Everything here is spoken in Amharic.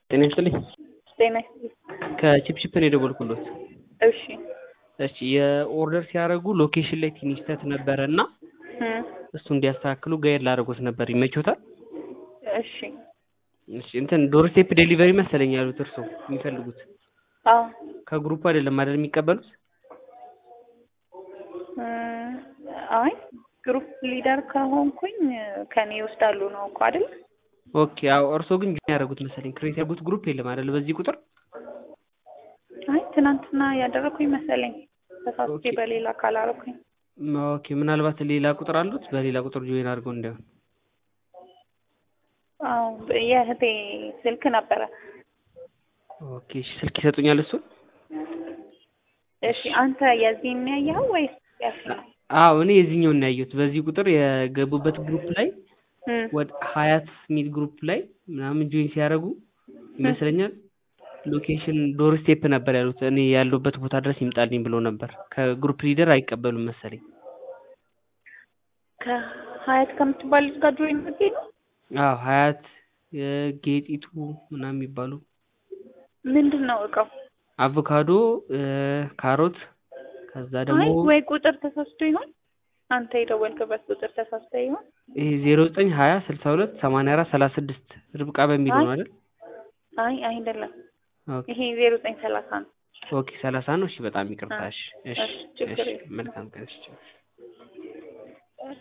ጤና ይስጥልኝ። ጤና ይስጥልኝ። ከቺፕቺፕ ነው የደወልኩሎት። እሺ እሺ የኦርደር ሲያደርጉ ሎኬሽን ላይ ትንሽ ስህተት ነበረ እና እም፣ እሱ እንዲያስተካክሉ ጋይድ ላደርጎት ነበር። ይመቾታል? እሺ እሺ እንትን ዶርስቴፕ ዴሊቨሪ መሰለኝ ያሉት እርስዎ የሚፈልጉት አዎ ከግሩፕ አይደለም አይደል የሚቀበሉት? እም፣ አይ ግሩፕ ሊደር ከሆንኩኝ ከኔ ይወስዳሉ ነው እኮ አይደል? ኦኬ አዎ እርስዎ ግን ጆይን ያደረጉት መሰለኝ ክሬት ያደረጉት ግሩፕ የለም አይደል በዚህ ቁጥር? አይ ትናንትና ያደረኩኝ መሰለኝ ተሳስቼ ኦኬ። በሌላ ካላረኩኝ። ኦኬ ምናልባት ሌላ ቁጥር አሉት በሌላ ቁጥር ጆይን አድርገው እንዳይሆን። አዎ የእህቴ ስልክ ነበረ። ኦኬ እሺ ስልክ ይሰጡኛል እሱን? እሺ አንተ የዚህን ነው ያየኸው ወይስ ያልከኝ? አዎ እኔ የዚህኛውን ነው ያየሁት። በዚህ ቁጥር የገቡበት ግሩፕ ላይ እም፣ ወደ ሀያት ሚል ግሩፕ ላይ ምናምን ጆይን ሲያደርጉ ይመስለኛል ሎኬሽን ዶር ስቴፕ ነበር ያሉት። እኔ ያለሁበት ቦታ ድረስ ይምጣልኝ ብሎ ነበር። ከግሩፕ ሊደር አይቀበሉም መሰለኝ። ከሀያት ከምትባል ልጅ ጋር ጆይን አድርጌ ነው። አዎ ሀያት የጌጢቱ ምናምን የሚባሉ ምንድን ነው እቃው? አቮካዶ፣ እ፣ ካሮት ከዛ አይ ደግሞ ወይ ቁጥር ተሳስቶ ይሆን? አንተ የደወልክበት ቁጥር ተሳስቶ ይሆን? ይሄ ዜሮ ዘጠኝ ሀያ ስልሳ ሁለት ሰማንያ አራት ሰላሳ ስድስት ርብቃ በሚለው ነው አይደል? አይ አይደለም፣ ኦኬ ይሄ ዜሮ ዘጠኝ ሰላሳ ነው። ኦኬ ሰላሳ ነው። እሺ በጣም ይቅርታ። እሺ እሺ እሺ፣ ችግር እሺ የለም። መልካም ቀን። እሺ